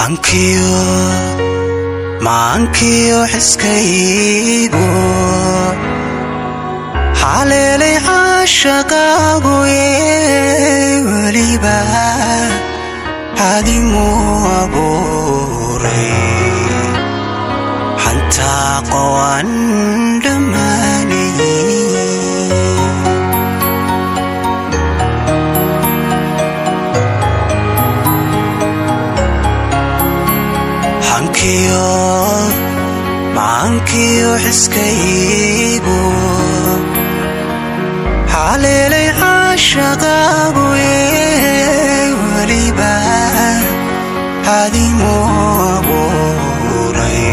hankiyo maankiyo xiskaygu haleelay caashaqaagu ee weliba hadimuu abuuray hantaaqo aan dhammaanay hankiyo maankiyo xiskaygu haleelay caashaqaagu ee weliba hadimuu abuuray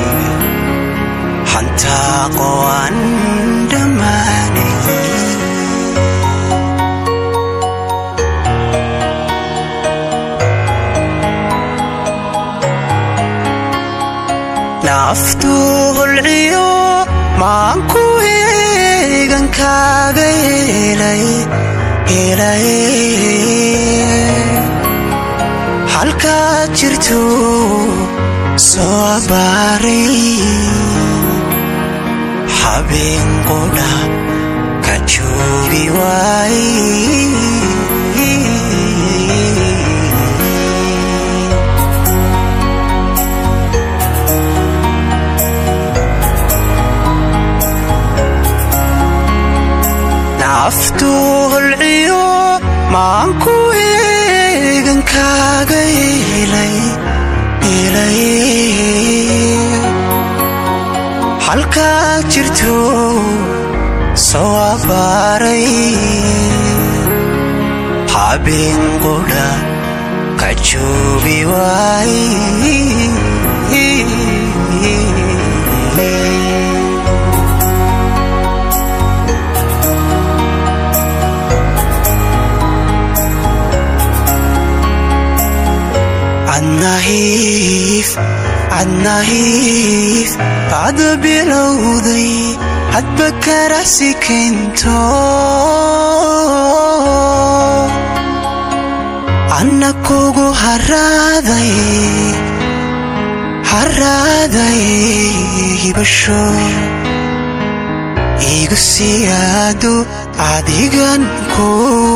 hantaaqo aan dhammaanay naftu hulciyo maanku eegan kaaga helay helay halkaad jirto soo abaaray habeen qudha ka joogi waay naftu hulciyo maanku eegan kaaga helay helay halkaad jirto soo abaaray habeen qudha ka joogi waay adnahiif adnahiif bacda bilowday hadba karasi keento anna kugu haraaday haraaday hibasho igu siyaado adigan ku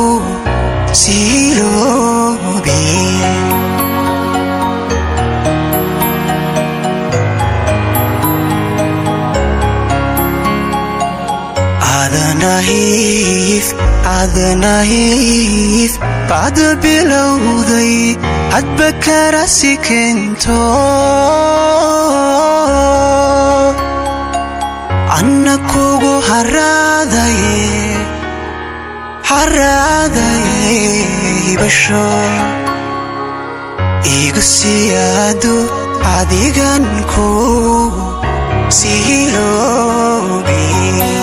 siiloobi adnahiif adnahiif bacda bilowday hadba karasi keento anna kugu haraaday haraaday hibasho igu siyaado adigan ku siiloobi